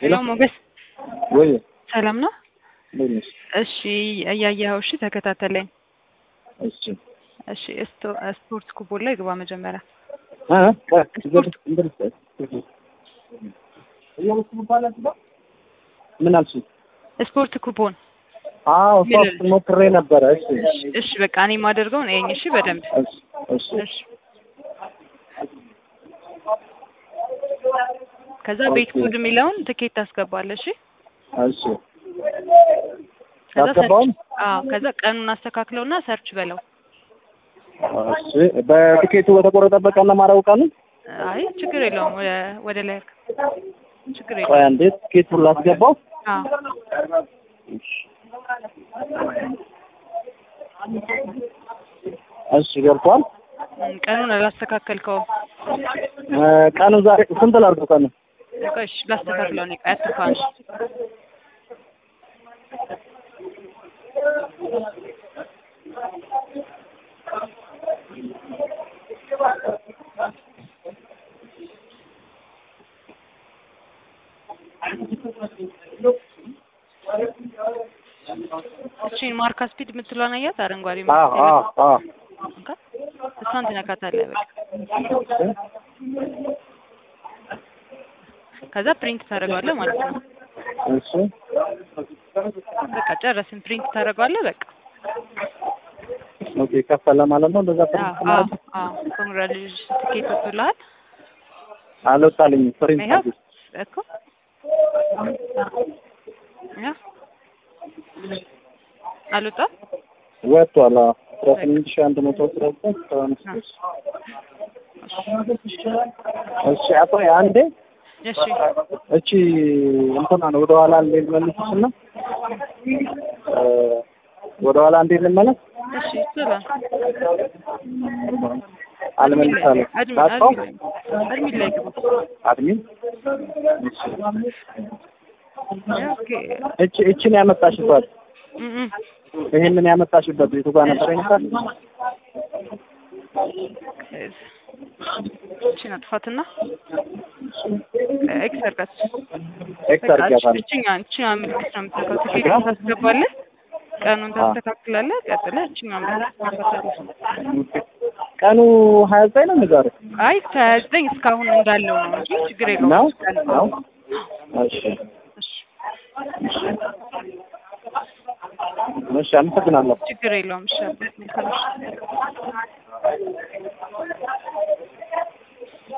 ሄሎ ሞገስ ወይ ሰላም ነው? እንዴት ነሽ? እሺ እያየኸው እሺ፣ ተከታተለኝ። እሺ እሺ ስቶ- ስፖርት ኩቦን ላይ ግባ መጀመሪያ። አ አ ስፖርት ምን አልሽ? ስፖርት ኩቦን አዎ ምን ሶፍት ሞክሬ ነበረ። እሺ እሺ፣ በቃ እኔ የማደርገውን እየኝ እሺ፣ በደንብ እሺ እሺ እሺ። ከዛ ቤት ኦኬ። ኩድ የሚለውን ትኬት ታስገባለህ። እሺ እሺ ከዛ ያስገባውን? ሰርች አዎ፣ ከዛ ቀኑን አስተካክለውና ሰርች በለው። እሺ በትኬቱ በተቆረጠበት ቀን ነው የማደርገው ቀኑን? አይ ችግር የለውም። ወደ ወደ ላይ አድርግ። ችግር ቆይ የለውም። አንዴ ትኬቱን ላስገባው። አዎ እሺ ገብቷል። እም፣ ቀኑን አላስተካከልከውም። እ ቀኑ ዛሬ ስንት ላድርገው ቀኑ? ቆይ እሺ፣ ላስተካክለው ነው። ቆይ አትርፋ አንሺ። እቺን ማርካ ስፒድ የምትለውን አያት አረንጓዴ አዎ ምልክት አዎ የሌለው አዎ እንካ እሷን ትነካታለህ። በቃ ከዛ ፕሪንት ታደርገዋለህ ማለት ነው። እሺ በቃ ጨረስን። ፕሪንት ታደርገዋለህ። በቃ ኦኬ ከፈለ ማለት ነው። እንደዛ አዎ ፕሪንት አዎ ማለት አዎ ኮንግራጁሌሽን ትኬት ወጥቶልሃል። አልወጣልኝም። ፕሪንት ይኸው አድርጊ። እኮ ይኸው አልወጣም። ወጥቷል። አዎ አስራ ስምንት ሺህ አንድ መቶ አስራ ዘጠኝ ሰባ አምስት ብር። እሺ አቶ አንዴ እሺ እቺ እንትና ነው ወደ ኋላ እንዴ ልመልስሽና እ ወደ ኋላ እንዴ ልመለስ እሺ ይችላል። አልመልሳለሁ አድሚ ላጣው አድሚ ላይ አድሚ ላይ ግባ። አድሚን እሺ ኦኬ እቺ እቺን ያመጣሽበት እም እም ይሄንን ያመጣሽበት ቤቱ ጋር ነበር ይመጣል እቺን አጥፋትና ኤክስ አድርጋት። ኤክስ አድርጊያታለሁ እችኛዋን እችኛዋን ምልክት ነው የምትነካው። ትኬቱን ታስገባለህ፣ ቀኑን ታስተካክላለህ። ቀጥለህ እችኛዋን ምልክት ትነካታለህ። ቀኑ ሀያ ዘጠኝ ነው ዛሬ አይ ከዘጠኝ እስካሁን እንዳለው ነው እንጂ ችግር የለውም። ነው ቀን ነው እሺ እሺ፣ እሺ አመሰግናለሁ ችግር የለውም። እሺ፣ መልካም ምሽት።